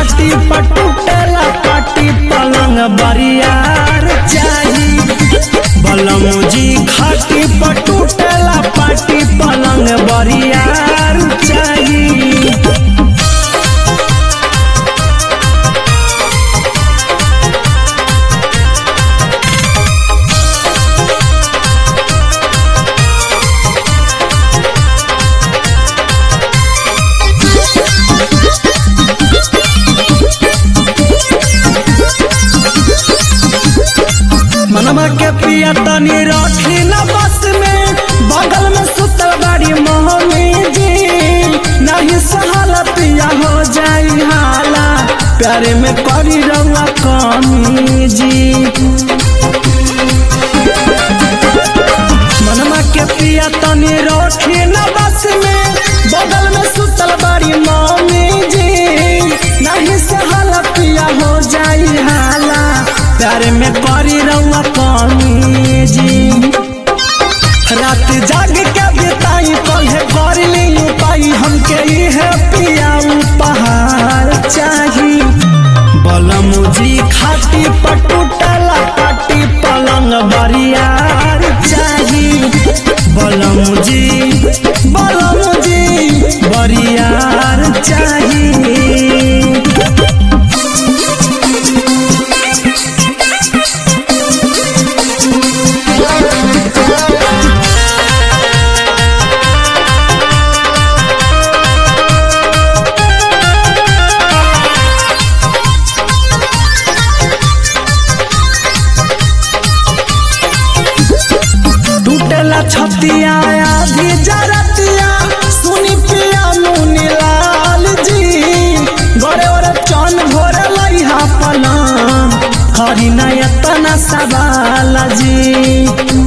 खाटी पटुटेला पाटी पलंग बरियार चाही बलमुजी खाटी पटुटेला पाटी पलंग बरियार चाही मनवा के पिया तनी रखी न बस में बगल में सुतल बाड़ी मोहनी जी नहीं सहल पिया हो जाई हाला प्यारे में करी रउआ कमी जी मनवा के पिया तनी रखी न बस में बगल में सुतल बाड़ी मम्मी जी नहीं सहल पिया हो जाई हाला प्यार में करी रउआ कमी जी रात जाग के बिताई कहे कर ली पाई हमके इहे पिया उपहार चाही बलमुजी खाटी पटुटला पाटी पलंग बरियार चाही बलमुजी बलमुजी बरियार चाही टूटेला छतिया आधी जरतिया सुनी पिया मुनि लाल जी गोरे ओरे चन भोरे लइहा पलंग करी ना एतना सवाल जी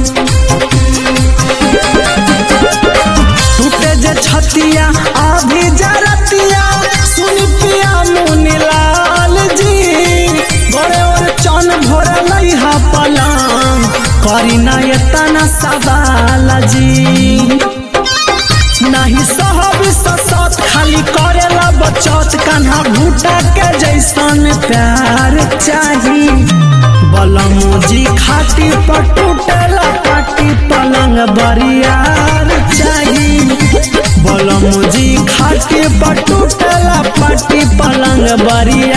टूटे जे छतिया आधी जरतिया सुनी पिया मुनि लाल जी गोरे ओरे चन भोरे लइहा पलंग करी ना एतना सवाल जी नहीं सहब ससत खाली करेला बचत कान्हा भूटा के जैसन प्यार चाही बलमुजी खाटी पटुटेला पाटी पलंग बरियार चाही बलमुजी खाटी पटुटेला पाटी पलंग बरियार